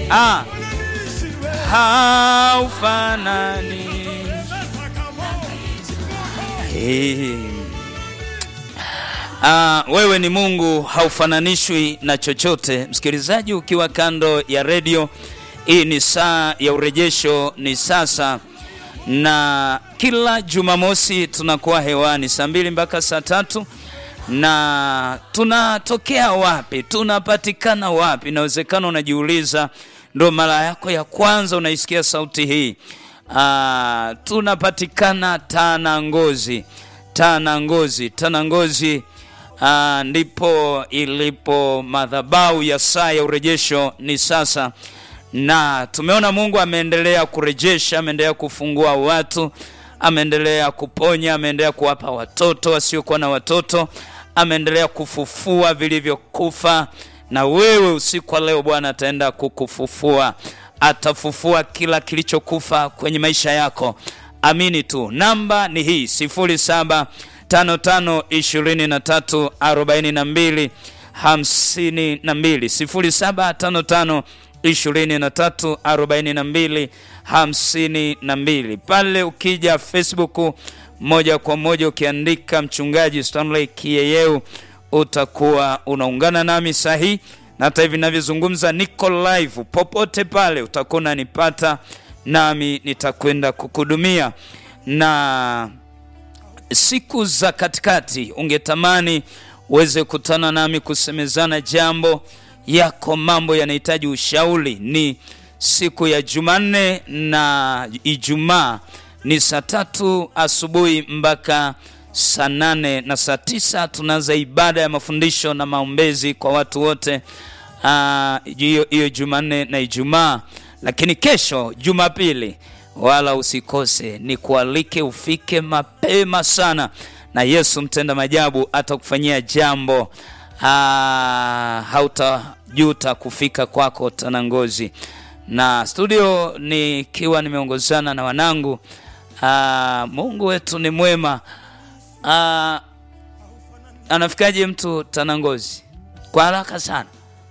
ah, haufanani Eh. Ah, wewe ni Mungu haufananishwi na chochote. Msikilizaji, ukiwa kando ya redio, hii ni saa ya urejesho, ni sasa, na kila Jumamosi tunakuwa hewani saa mbili mpaka saa tatu na tunatokea wapi? Tunapatikana wapi? Inawezekana unajiuliza, ndo mara yako ya kwanza unaisikia sauti hii. Ah, tunapatikana Tanangozi, Tanangozi, Tanangozi. Ah, ndipo ilipo madhabahu ya saa ya urejesho ni sasa, na tumeona Mungu ameendelea kurejesha, ameendelea kufungua watu, ameendelea kuponya, ameendelea kuwapa watoto wasiokuwa na watoto, ameendelea kufufua vilivyokufa. Na wewe usiku wa leo Bwana ataenda kukufufua, atafufua kila kilichokufa kwenye maisha yako. Amini tu. Namba ni hii 07 55 23 42 52 07 55 23 42 52. Pale ukija Facebook moja kwa moja ukiandika mchungaji Stanley Kiyeyeu utakuwa unaungana nami sahi, na hata hivi ninavyozungumza niko live. Popote pale utakuwa unanipata, nami nitakwenda kukuhudumia na siku za katikati ungetamani uweze kutana nami kusemezana jambo yako, mambo yanahitaji ushauri, ni siku ya Jumanne na Ijumaa ni saa tatu asubuhi mpaka saa nane na saa tisa tunaanza ibada ya mafundisho na maombezi kwa watu wote hiyo hiyo Jumanne na Ijumaa. Lakini kesho Jumapili wala usikose, ni kualike ufike mapema sana, na Yesu mtenda majabu atakufanyia jambo hautajuta kufika kwako Tanangozi. Na studio nikiwa nimeongozana na wanangu. Aa, Mungu wetu ni mwema. Aa, anafikaje mtu Tanangozi kwa haraka sana?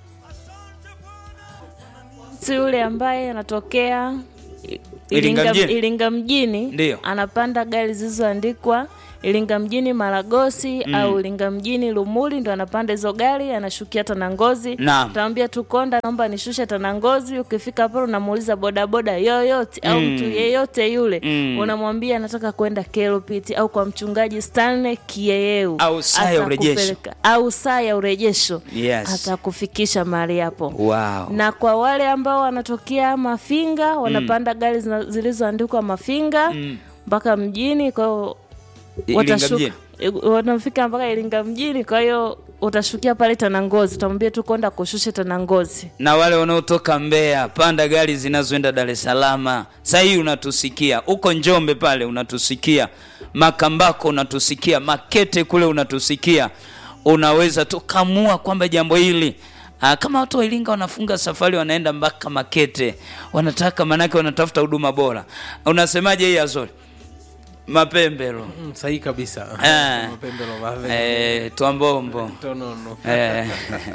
si yule ambaye anatokea I- Iringa mjini? Iringa mjini Ndiyo. anapanda gari zilizoandikwa Iringa mjini Maragosi au Iringa mjini Lumuli, ndo anapanda hizo gari anashukia Tanangozi. Naam. Utamwambia tu konda, naomba nishushe Tanangozi. Ukifika pale unamuuliza bodaboda yoyote au mtu yeyote yule Mm. unamwambia nataka kwenda Kelopit au kwa mchungaji Stanley Kiyeyeu Au saa ya urejesho. Atakupeleka- au saa ya urejesho Yes. atakufikisha mahali hapo Wow. na kwa wale ambao wanatokea Mafinga wanapanda gari zina- zilizoandikwa Mafinga mpaka mjini, kwa hiyo Iringa watashuka mjini. i- wanafika mpaka Iringa mjini, kwa hiyo utashukia pale Tanangozi, utamwambia tu konda kushushe Tanangozi. na wale wanaotoka Mbeya, panda gari zinazoenda Dar es Salaam. Saa hii unatusikia uko Njombe pale, unatusikia Makambako, unatusikia Makete kule, unatusikia. Unaweza tukamua kwamba jambo hili Aa, kama watu wa Iringa wanafunga safari wanaenda mpaka Makete, wanataka manake, wanatafuta huduma bora. Unasemaje hii Azori? Mapembelo Mm, sahihi kabisa Eh. Mapembelo, mave- eh, Twambombo tonono. Eh.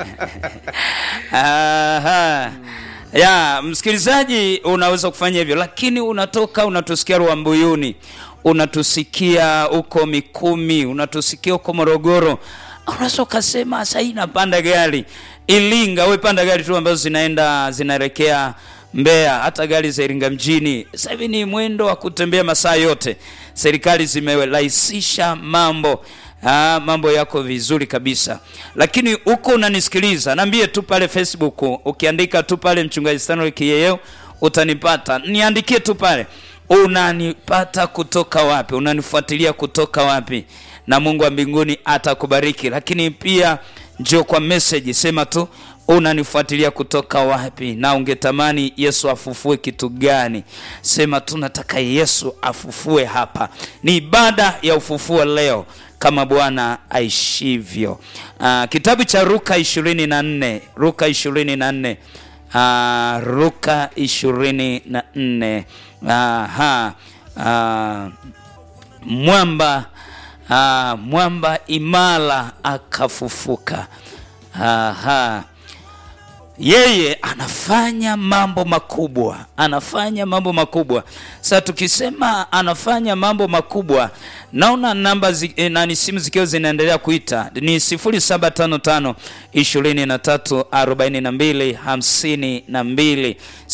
Aha. Ya, msikilizaji unaweza kufanya hivyo, lakini unatoka unatusikia Rwambuyuni, unatusikia huko Mikumi, unatusikia huko Morogoro, unaweza ukasema sasa hii napanda gari Iringa, we panda gari tu ambazo zinaenda zinaelekea Mbeya, hata gari za Iringa mjini. Sasa hivi ni mwendo wa kutembea masaa yote, serikali zimerahisisha mambo. Ah, mambo yako vizuri kabisa, lakini huko unanisikiliza, naambie tu pale Facebook, ukiandika tu pale mchungaji Stanley Kiyeyeu utanipata, niandikie tu pale, unanipata kutoka wapi, unanifuatilia kutoka wapi, na Mungu wa mbinguni atakubariki. Lakini pia njoo kwa message, sema tu unanifuatilia kutoka wapi na ungetamani Yesu afufue kitu gani? Sema tu nataka Yesu afufue hapa. Ni ibada ya ufufuo leo kama Bwana aishivyo. Uh, kitabu cha Luka 24, Luka 24. Uh, Luka 24. Aha. Uh, mwamba uh, mwamba imara akafufuka. Aha. yeye anafanya mambo makubwa, anafanya mambo makubwa. Sasa tukisema anafanya mambo makubwa, naona namba zi, eh, nani simu zikiwa zinaendelea kuita ni 0755 23 42 52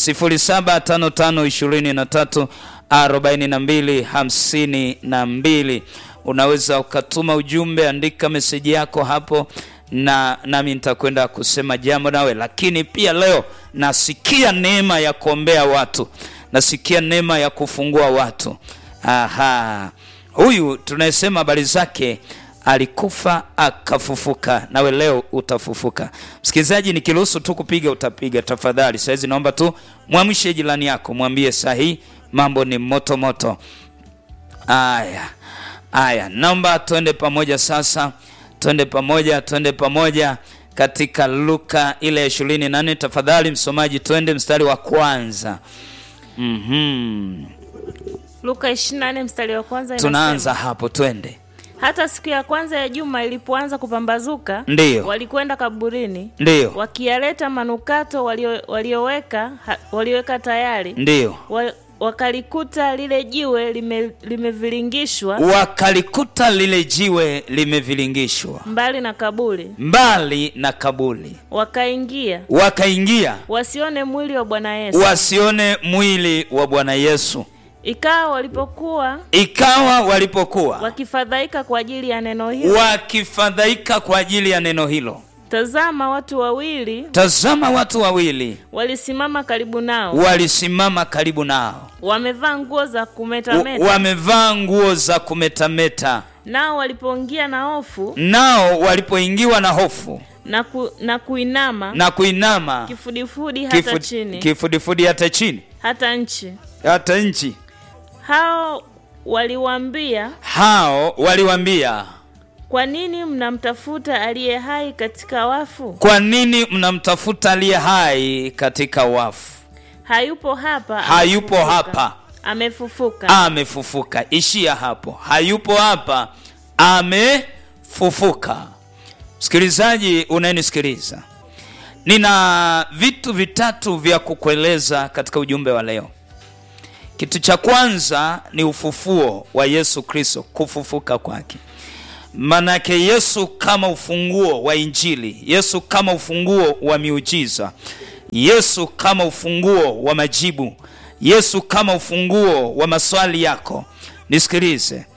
0755 23 42 52. Unaweza ukatuma ujumbe, andika meseji yako hapo na nami nitakwenda kusema jambo nawe. Lakini pia leo nasikia neema ya kuombea watu, nasikia neema ya kufungua watu. Aha, huyu tunayesema habari zake alikufa akafufuka, nawe leo utafufuka. Msikilizaji, nikiruhusu tu kupiga utapiga tafadhali. Sahizi naomba tu mwamshe jirani yako, mwambie sahi mambo ni moto moto. Aya, aya, naomba twende pamoja sasa twende pamoja, twende pamoja katika Luka ile ya ishirini na nne. Tafadhali msomaji, twende mstari wa kwanza. Mhm. Luka 24 mstari wa kwanza inasema, Tunaanza hapo, twende. hata siku ya kwanza ya juma ilipoanza kupambazuka, Ndiyo. walikwenda kaburini Ndiyo, wakiyaleta manukato walio- walioweka ha- walioweka tayari ndiyo. wa, wakalikuta lile jiwe lime- limeviringishwa Wakalikuta lile jiwe limevilingishwa mbali na kaburi, mbali na kaburi, wakaingia wakaingia wasione mwili wa Bwana Yesu. wasione mwili wa Bwana Yesu. Ikawa walipokuwa Ikawa walipokuwa wakifadhaika kwa ajili ya neno hilo, wakifadhaika kwa ajili ya neno hilo, tazama, watu wawili tazama, watu wawili walisimama karibu nao, walisimama karibu nao, wamevaa nguo za W- kumetameta. wamevaa nguo za kumetameta. Nao walipoingia na hofu Nao walipoingiwa na hofu na, ku, na kuinama na kuinama kifudifudi hata kifu- chini kifudifudi hata chini hata nchi, hata nchi, hao waliwaambia, hao waliwaambia, kwa nini mnamtafuta aliye hai katika wafu? kwa nini mnamtafuta aliye hai katika wafu? Hayupo hapa, Hayupo amefufuka. hapa, amefufuka. amefufuka. Ishia hapo, hayupo hapa, amefufuka. Msikilizaji unayenisikiliza, nina vitu vitatu vya kukueleza katika ujumbe wa leo. Kitu cha kwanza ni ufufuo wa Yesu Kristo, kufufuka kwake. Manake Yesu kama ufunguo wa Injili, Yesu kama ufunguo wa miujiza, Yesu kama ufunguo wa majibu, Yesu kama ufunguo wa maswali yako. Nisikilize,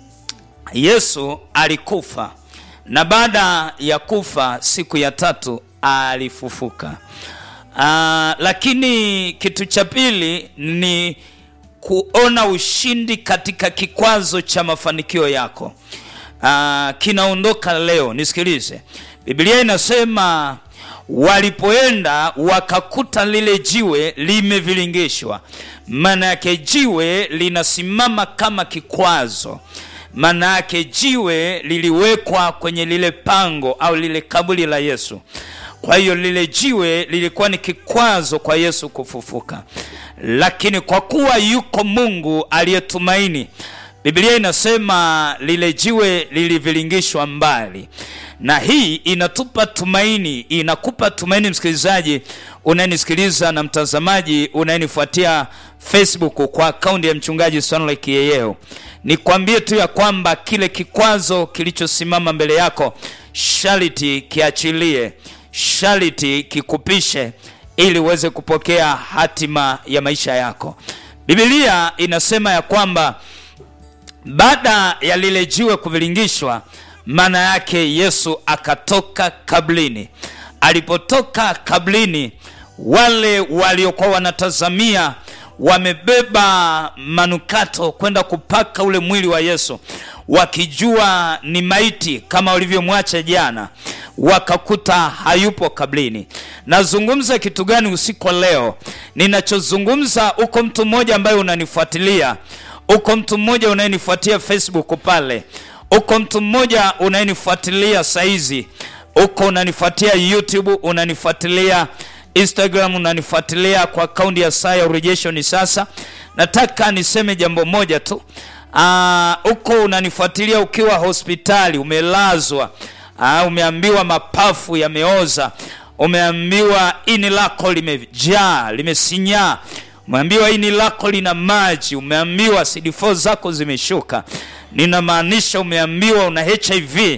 Yesu alikufa na baada ya kufa siku ya tatu alifufuka. Ah, lakini kitu cha pili ni kuona ushindi katika kikwazo cha mafanikio yako. Ah, kinaondoka leo. Nisikilize, Biblia inasema walipoenda wakakuta lile jiwe limevilingishwa. Maana yake jiwe linasimama kama kikwazo maana yake jiwe liliwekwa kwenye lile pango au lile kaburi la Yesu. Kwa hiyo lile jiwe lilikuwa ni kikwazo kwa Yesu kufufuka, lakini kwa kuwa yuko Mungu aliyetumaini, Biblia inasema lile jiwe lilivilingishwa mbali, na hii inatupa tumaini, inakupa tumaini msikilizaji unayenisikiliza na mtazamaji unayenifuatia Facebook kwa akaunti ya mchungaji Stanley Kiyeyeo. Nikwambie tu ya kwamba kile kikwazo kilichosimama mbele yako shariti kiachilie, shariti kikupishe, ili uweze kupokea hatima ya maisha yako. Biblia inasema ya kwamba baada ya lile jiwe kuvilingishwa, maana yake Yesu akatoka kablini. Alipotoka kablini, wale waliokuwa wanatazamia wamebeba manukato kwenda kupaka ule mwili wa Yesu, wakijua ni maiti kama walivyomwacha jana, wakakuta hayupo kablini. Nazungumza kitu gani usiku wa leo? Ninachozungumza, uko mtu mmoja ambaye unanifuatilia, uko mtu mmoja unayenifuatia Facebook pale, uko mtu mmoja unayenifuatilia saizi, uko unanifuatia YouTube, unanifuatilia Instagram unanifuatilia kwa akaunti ya saa ya urejesho ni sasa. Nataka niseme jambo moja tu. Aa, uko unanifuatilia ukiwa hospitali umelazwa, aa, umeambiwa mapafu yameoza, umeambiwa ini lako limejaa limesinyaa umeambiwa ini lako lina maji umeambiwa CD4 zako zimeshuka ninamaanisha umeambiwa una hiv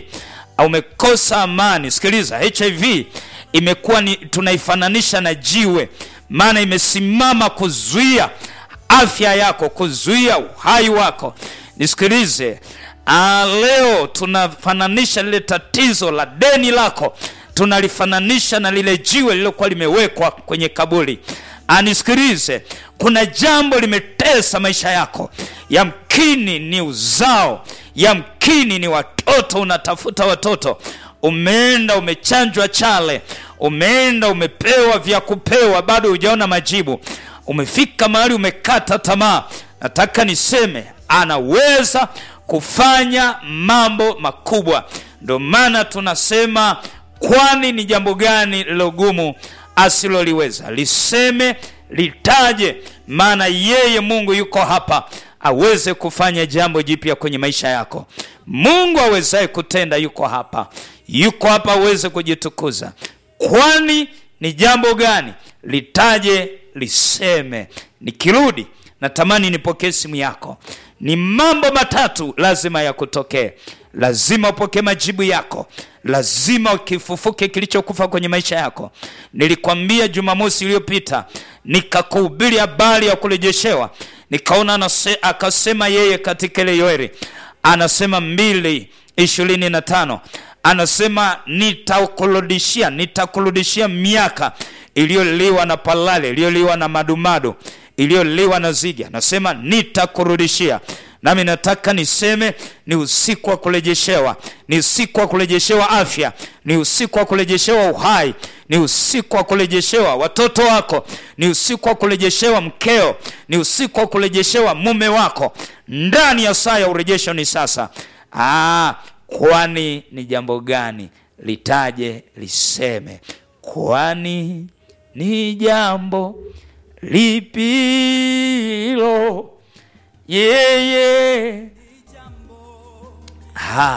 umekosa amani sikiliza hiv imekuwa ni tunaifananisha na jiwe maana imesimama kuzuia afya yako kuzuia uhai wako nisikilize ah, leo tunafananisha lile tatizo la deni lako tunalifananisha na lile jiwe lililokuwa limewekwa kwenye kaburi anisikilize kuna jambo limetesa maisha yako yamkini ni uzao yamkini ni watoto unatafuta watoto umeenda umechanjwa chale umeenda umepewa vya kupewa bado hujaona majibu umefika mahali umekata tamaa nataka niseme anaweza kufanya mambo makubwa ndio maana tunasema kwani ni jambo gani lilogumu asiloliweza liseme litaje maana yeye mungu yuko hapa aweze kufanya jambo jipya kwenye maisha yako mungu awezaye kutenda yuko hapa yuko hapa aweze kujitukuza kwani ni jambo gani litaje liseme nikirudi natamani nipokee simu yako ni mambo matatu lazima yakutokee lazima upokee majibu yako lazima kifufuke kilichokufa kwenye maisha yako nilikwambia jumamosi iliyopita nikakuhubiri habari ya kurejeshewa nikaona anase, akasema yeye katika ile yoeri anasema mbili ishirini na tano anasema nitakurudishia nitakurudishia miaka iliyoliwa na palale iliyoliwa na madumadu iliyoliwa na zigi anasema nitakurudishia nami nataka niseme ni usiku wa kurejeshewa ni usiku wa kurejeshewa afya ni usiku wa kurejeshewa uhai ni usiku wa kurejeshewa watoto wako ni usiku wa kurejeshewa mkeo ni usiku wa kurejeshewa mume wako ndani ya saa ya urejesho ni sasa Aa, kwani ni jambo gani litaje liseme kwani ni jambo lipilo yeye